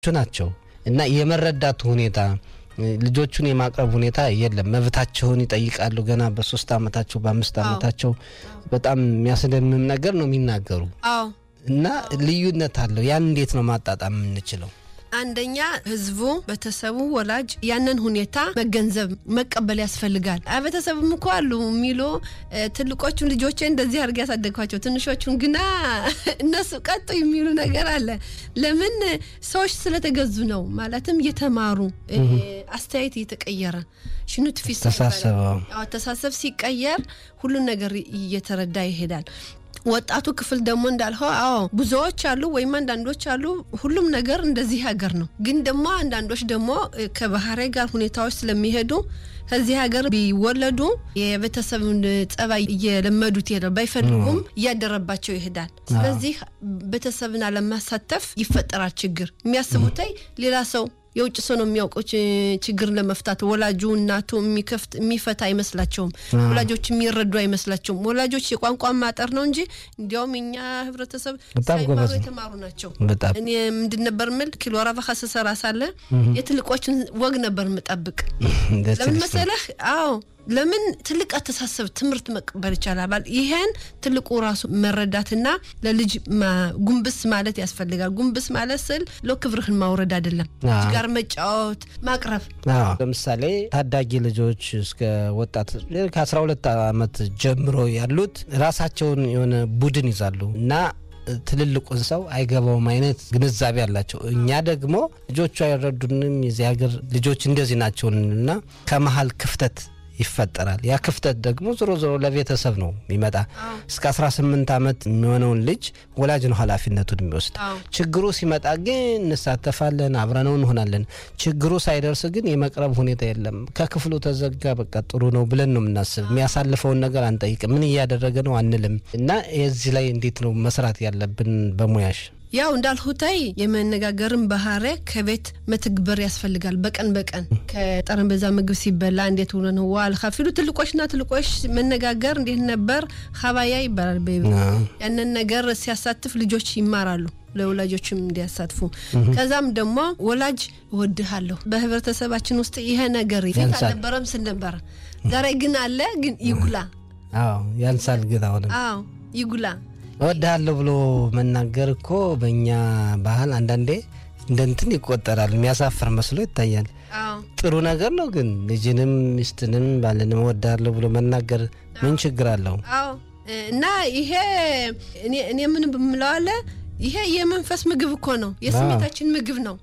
ናቸው እና የመረዳቱ ሁኔታ ልጆቹን የማቅረብ ሁኔታ የለም። መብታቸውን ይጠይቃሉ። ገና በሶስት አመታቸው በአምስት አመታቸው በጣም የሚያስደምም ነገር ነው የሚናገሩ አዎ እና ልዩነት አለው። ያን እንዴት ነው ማጣጣም የምንችለው? አንደኛ ህዝቡ፣ ቤተሰቡ፣ ወላጅ ያንን ሁኔታ መገንዘብ መቀበል ያስፈልጋል። ቤተሰብም እኮ አሉ የሚሉ ትልቆቹን ልጆቼ እንደዚህ አድርጌ ያሳደግኳቸው ትንሾቹን ግና እነሱ ቀጡ የሚሉ ነገር አለ። ለምን ሰዎች ስለተገዙ ነው። ማለትም እየተማሩ አስተያየት እየተቀየረ ሽኑት ፊት አስተሳሰብ ሲቀየር ሁሉን ነገር እየተረዳ ይሄዳል። ወጣቱ ክፍል ደግሞ እንዳልኸው አዎ ብዙዎች አሉ ወይም አንዳንዶች አሉ። ሁሉም ነገር እንደዚህ ሀገር ነው። ግን ደግሞ አንዳንዶች ደግሞ ከባህሪ ጋር ሁኔታዎች ስለሚሄዱ ከዚህ ሀገር ቢወለዱ የቤተሰብን ጸባይ እየለመዱት ይሄዳል። ባይፈልጉም እያደረባቸው ይሄዳል። ስለዚህ ቤተሰብን አለማሳተፍ ይፈጠራል ችግር። የሚያስቡትይ ሌላ ሰው የውጭ ሰው ነው የሚያውቀው ችግር ለመፍታት ወላጁ እናቱ የሚከፍት የሚፈታ አይመስላቸውም። ወላጆች የሚረዱ አይመስላቸውም። ወላጆች የቋንቋ ማጠር ነው እንጂ እንዲያውም የኛ ህብረተሰብ ሳይማሩ የተማሩ ናቸው። እኔ ምንድን ነበር ምል ኪሎ ረባካ ስሰራ ሳለ የትልቆችን ወግ ነበር ምጠብቅ። ለምን መሰለህ? አዎ ለምን ትልቅ አስተሳሰብ ትምህርት መቀበል ይቻላል። ይሄን ትልቁ ራሱ መረዳትና ለልጅ ጉንብስ ማለት ያስፈልጋል። ጉንብስ ማለት ስል ሎ ክብርህን ማውረድ አይደለም፣ ልጅ ጋር መጫወት ማቅረብ። ለምሳሌ ታዳጊ ልጆች እስከ ወጣት ከአስራ ሁለት ዓመት ጀምሮ ያሉት ራሳቸውን የሆነ ቡድን ይዛሉ እና ትልልቁን ሰው አይገባውም አይነት ግንዛቤ አላቸው። እኛ ደግሞ ልጆቹ አይረዱንም፣ የዚህ ሀገር ልጆች እንደዚህ ናቸውን እና ከመሀል ክፍተት ይፈጠራል። ያ ክፍተት ደግሞ ዞሮ ዞሮ ለቤተሰብ ነው የሚመጣ። እስከ 18 ዓመት የሚሆነውን ልጅ ወላጅ ነው ኃላፊነቱን የሚወስድ። ችግሩ ሲመጣ ግን እንሳተፋለን፣ አብረነው እንሆናለን። ችግሩ ሳይደርስ ግን የመቅረብ ሁኔታ የለም። ከክፍሉ ተዘጋ፣ በቃ ጥሩ ነው ብለን ነው የምናስብ። የሚያሳልፈውን ነገር አንጠይቅም። ምን እያደረገ ነው አንልም። እና የዚህ ላይ እንዴት ነው መስራት ያለብን በሙያሽ? ያው እንዳልሁታይ የመነጋገርን ባህሪ ከቤት መተግበር ያስፈልጋል። በቀን በቀን ከጠረጴዛ ምግብ ሲበላ እንዴት ሆነ ነው ዋል ካፊሉ ትልቆችና ትልቆች መነጋገር እንዴት ነበር ሀባያ ይባላል። ያንን ነገር ሲያሳትፍ ልጆች ይማራሉ። ለወላጆችም እንዲያሳትፉ ከዛም ደግሞ ወላጅ እወድሃለሁ በህብረተሰባችን ውስጥ ይሄ ነገር ፊት አልነበረም ስል ነበረ። ዛሬ ግን አለ ግን ይጉላ። አዎ ያንሳል ግን አሁንም አዎ ይጉላ እወድሃለሁ ብሎ መናገር እኮ በእኛ ባህል አንዳንዴ እንደ እንትን ይቆጠራል። የሚያሳፍር መስሎ ይታያል። ጥሩ ነገር ነው ግን ልጅንም ሚስትንም ባልንም እወድሃለሁ ብሎ መናገር ምን ችግር አለው? አዎ እና ይሄ እኔ ምን ብምለዋለ ይሄ የመንፈስ ምግብ እኮ ነው፣ የስሜታችን ምግብ ነው።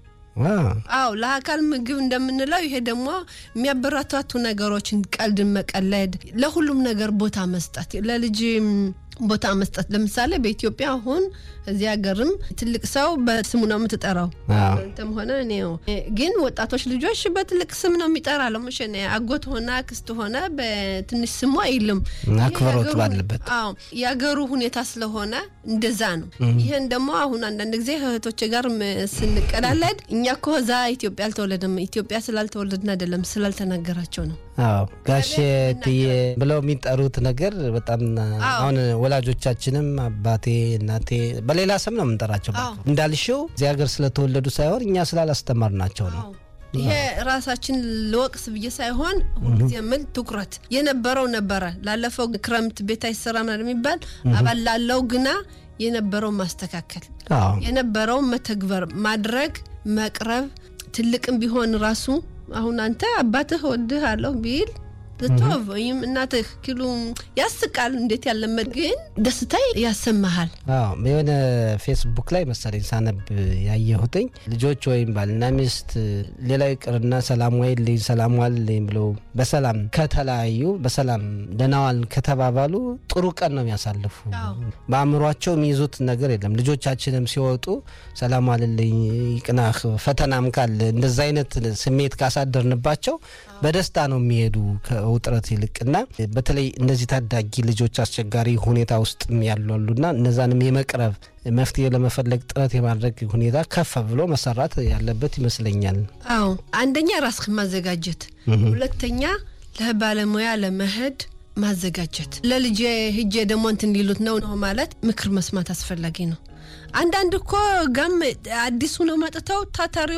አዎ ለአካል ምግብ እንደምንለው ይሄ ደግሞ የሚያበረታቱ ነገሮችን፣ ቀልድን መቀለድ፣ ለሁሉም ነገር ቦታ መስጠት ለልጅ ቦታ መስጠት። ለምሳሌ በኢትዮጵያ አሁን እዚህ ሀገርም ትልቅ ሰው በስሙ ነው የምትጠራው። አንተም ሆነ እኔ ግን ወጣቶች ልጆች በትልቅ ስም ነው የሚጠራ። ለሙሽ አጎት ሆነ አክስት ሆነ በትንሽ ስሙ አይልም። አክብሮት ባለበት አዎ የሀገሩ ሁኔታ ስለሆነ እንደዛ ነው። ይህን ደግሞ አሁን አንዳንድ ጊዜ እህቶች ጋር ስንቀላለድ እኛ እኮ እዛ ኢትዮጵያ አልተወለድም፣ ኢትዮጵያ ስላልተወለድን አይደለም ስላልተናገራቸው ነው። አዎ ጋሼ ትዬ ብለው የሚጠሩት ነገር በጣም አሁን ወላጆቻችንም አባቴ እናቴ በሌላ ስም ነው የምንጠራቸው። እንዳልሽው እዚህ ሀገር ስለተወለዱ ሳይሆን እኛ ስላላስተማርናቸው ነው። ይሄ ራሳችን ልወቅስ ብዬ ሳይሆን ሁልጊዜ የምል ትኩረት የነበረው ነበረ። ላለፈው ክረምት ቤት አይሰራም የሚባል አባል ላለው ግና የነበረው ማስተካከል የነበረው መተግበር ማድረግ መቅረብ ትልቅም ቢሆን ራሱ አሁን አንተ አባትህ ወድህ አለሁ ቢል ልትወብ ወይም እናትህ ኪሉ ያስቃል። እንዴት ያለመድ ግን ደስታ ያሰማሃል። የሆነ ፌስቡክ ላይ መሰለኝ ሳነብ ያየሁትኝ ልጆች ወይም ባልና ሚስት ሌላ ይቅርና ሰላም ዋይልኝ ሰላም ዋልልኝ ብለው በሰላም ከተለያዩ በሰላም ደህና ከተባባሉ ጥሩ ቀን ነው የሚያሳልፉ። በአእምሯቸው የሚይዙት ነገር የለም። ልጆቻችንም ሲወጡ ሰላም ዋልልኝ ይቅናህ፣ ፈተናም ካለ እንደዛ አይነት ስሜት ካሳደርንባቸው በደስታ ነው የሚሄዱ ውጥረት ይልቅና በተለይ እነዚህ ታዳጊ ልጆች አስቸጋሪ ሁኔታ ውስጥ ያሉ አሉና እነዛንም የመቅረብ መፍትሄ ለመፈለግ ጥረት የማድረግ ሁኔታ ከፍ ብሎ መሰራት ያለበት ይመስለኛል። አዎ አንደኛ ራስህን ማዘጋጀት፣ ሁለተኛ ለባለሙያ ለመሄድ ማዘጋጀት ለልጄ ሂጄ ደግሞ እንትን ሊሉት ነው ነው ማለት ምክር መስማት አስፈላጊ ነው። አንዳንድ እኮ ጋም አዲሱ ነው መጥተው ታታሪ